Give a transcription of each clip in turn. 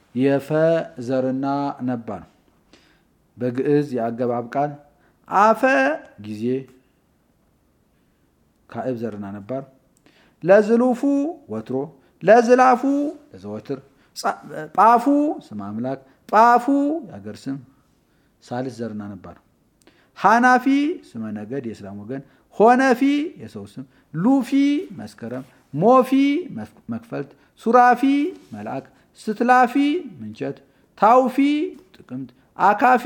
የፈ ዘርና ነባር በግዕዝ የአገባብ ቃል አፈ ጊዜ ካዕብ ዘርና ነባር ለዝሉፉ ወትሮ ለዝላፉ ለዘወትር ጳፉ ስም አምላክ ጳፉ የአገር ስም ሳልስ ዘርና ነባር ሃናፊ ስመ ነገድ የእስላም ወገን ሆነፊ የሰው ስም ሉፊ መስከረም ሞፊ መክፈልት ሱራፊ መልአክ ስትላፊ ምንቸት ታውፊ ጥቅምት አካፊ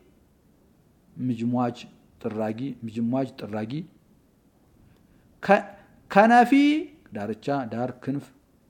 ምጅሟጅ ጥራጊ ምጅሟጅ ጥራጊ ከነፊ ዳርቻ ዳር ክንፍ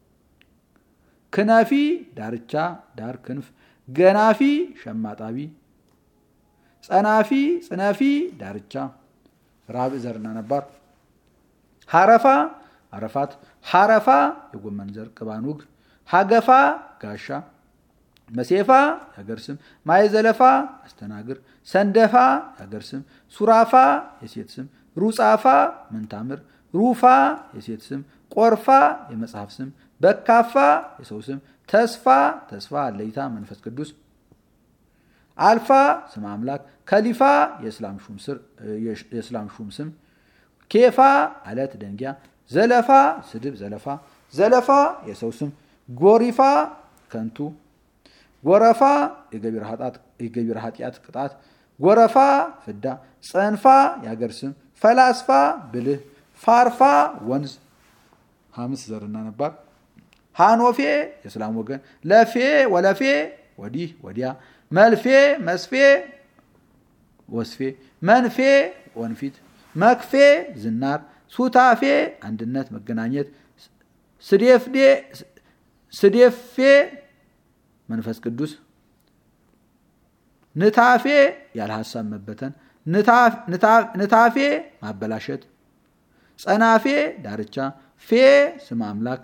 ክነፊ ዳርቻ ዳር ክንፍ ገናፊ ሸማጣቢ ጸናፊ ጽነፊ ዳርቻ ራብ ዘርና ነባር ሀረፋ አረፋት ሀረፋ የጎመን ዘር ቅባኑግ ሀገፋ ጋሻ መሴፋ የሀገር ስም ማየዘለፋ አስተናግር ሰንደፋ የሀገር ስም ሱራፋ የሴት ስም ሩጻፋ ምንታምር ሩፋ የሴት ስም ቆርፋ የመጽሐፍ ስም በካፋ የሰው ስም ተስፋ ተስፋ አለይታ መንፈስ ቅዱስ አልፋ ስም አምላክ ከሊፋ የእስላም ሹም ስም ኬፋ አለት ደንጊያ ዘለፋ ስድብ ዘለፋ ዘለፋ የሰው ስም ጎሪፋ ከንቱ ጎረፋ የገቢር ኃጢአት ቅጣት ጎረፋ ፍዳ ጸንፋ የሀገር ስም ፈላስፋ ብልህ ፋርፋ ወንዝ ሀምስ ዘርና ነባር ሃኖፌ የእስላም ወገን ለፌ ወለፌ ወዲህ ወዲያ መልፌ መስፌ ወስፌ መንፌ ወንፊት መክፌ ዝናር ሱታፌ አንድነት መገናኘት ስዴፌ መንፈስ ቅዱስ ንታፌ ያለ ሀሳብ መበተን ንታፌ ማበላሸት ጸናፌ ዳርቻ ፌ ስም አምላክ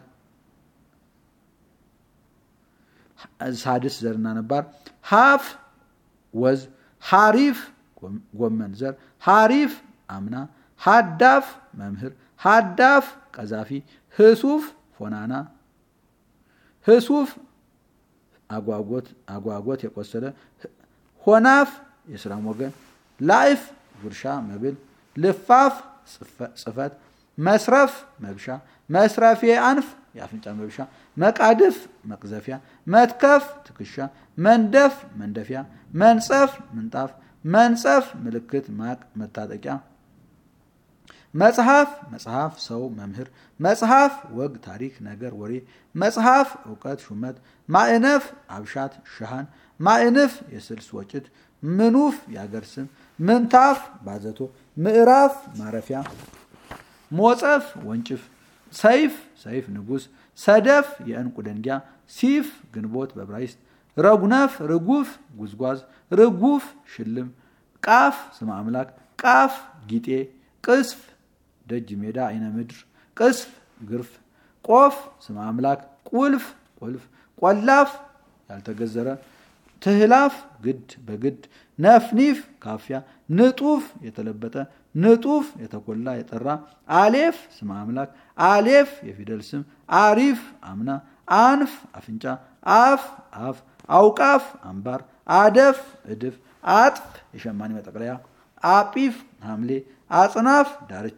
ሳድስ ዘርና ነባር ሀፍ ወዝ ሀሪፍ ጎመን ዘር ሀሪፍ አምና ሀዳፍ መምህር ሀዳፍ ቀዛፊ ህሱፍ ፎናና ህሱፍ አጓጎት አጓጎት የቆሰለ ሆናፍ የስራም ወገን ላይፍ ጉርሻ መብል ልፋፍ ጽፈት መስረፍ መብሻ መስረፌ አንፍ የአፍንጫ መብሻ መቃድፍ መቅዘፊያ መትከፍ ትከሻ መንደፍ መንደፊያ መንጸፍ ምንጣፍ መንጸፍ ምልክት ማቅ መታጠቂያ መጽሐፍ መጽሐፍ ሰው መምህር መጽሐፍ ወግ ታሪክ ነገር ወሬ መጽሐፍ እውቀት ሹመት ማዕነፍ አብሻት ሸሃን ማዕንፍ የስልስ ወጭት ምኑፍ የአገር ስም ምንታፍ ባዘቶ ምዕራፍ ማረፊያ ሞጸፍ ወንጭፍ ሰይፍ ሰይፍ ንጉስ ሰደፍ የእንቁ ደንጊያ ሲፍ ግንቦት በብራይስጥ ረጉነፍ ርጉፍ ጉዝጓዝ ርጉፍ ሽልም ቃፍ ስም አምላክ ቃፍ ጊጤ ቅስፍ ደጅ ሜዳ አይነ ምድር ቅስፍ ግርፍ ቆፍ ስም አምላክ ቁልፍ ቁልፍ ቆላፍ ያልተገዘረ ትህላፍ ግድ በግድ ነፍኒፍ ካፊያ ንጡፍ የተለበጠ ንጡፍ የተኮላ የጠራ አሌፍ ስም አምላክ አሌፍ የፊደል ስም አሪፍ አምና አንፍ አፍንጫ አፍ አፍ አውቃፍ አምባር አደፍ እድፍ አጥፍ የሸማኔ መጠቅለያ አጲፍ ሐምሌ አጽናፍ ዳርቻ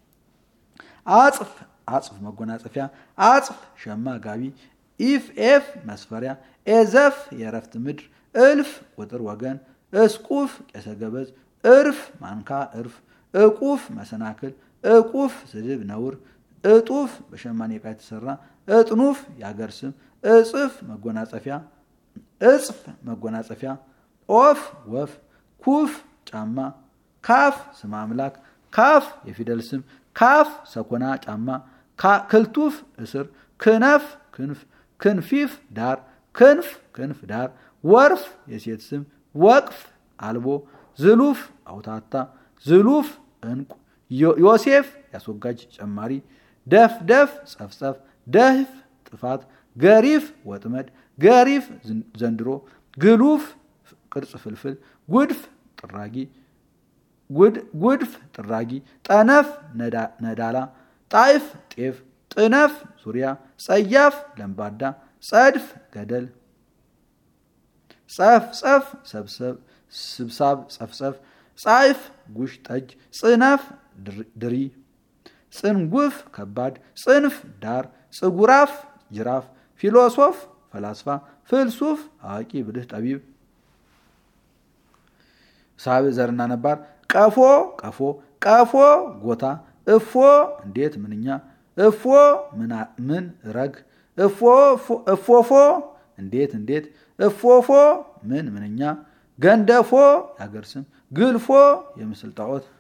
አጽፍ አጽፍ መጎናጸፊያ አጽፍ ሸማ ጋቢ ኢፍ ኤፍ መስፈሪያ ኤዘፍ የእረፍት ምድር እልፍ ቁጥር ወገን እስቁፍ ቄሰ ገበዝ እርፍ ማንካ እርፍ እቁፍ መሰናክል እቁፍ ስድብ ነውር እጡፍ በሸማኔ ዕቃ የተሰራ እጥኑፍ የአገር ስም እጽፍ መጎናጸፊያ እጽፍ መጎናጸፊያ ኦፍ ወፍ ኩፍ ጫማ ካፍ ስም አምላክ ካፍ የፊደል ስም ካፍ ሰኮና ጫማ ክልቱፍ እስር ክነፍ ክንፍ ክንፊፍ ዳር ክንፍ ክንፍ ዳር ወርፍ የሴት ስም ወቅፍ አልቦ ዝሉፍ አውታታ ዝሉፍ እንቁ ዮሴፍ ያስወጋጅ ጨማሪ ደፍደፍ ጸፍጸፍ ደህፍ ጥፋት ገሪፍ ወጥመድ ገሪፍ ዘንድሮ ግሉፍ ቅርጽ ፍልፍል ጉድፍ ጥራጊ ጉድፍ ጥራጊ ጠነፍ ነዳላ ጣይፍ ጤፍ ጥነፍ ዙሪያ ጸያፍ ለምባዳ ጸድፍ ገደል ጸፍ ጸፍ ስብሳብ ጸፍጸፍ ጻይፍ ጉሽ ጠጅ ጽነፍ ድሪ ጽንጉፍ ከባድ ጽንፍ ዳር ጽጉራፍ ጅራፍ ፊሎሶፍ ፈላስፋ ፍልሱፍ አዋቂ ብልህ ጠቢብ ሳብ ዘርና ነባር ቀፎ ቀፎ ቀፎ ጎታ እፎ እንዴት ምንኛ እፎ ምን ረግ እፎፎ እንዴት እንዴት እፎፎ ምን ምንኛ ገንደፎ ያገር ስም ግልፎ የምስል ጣዖት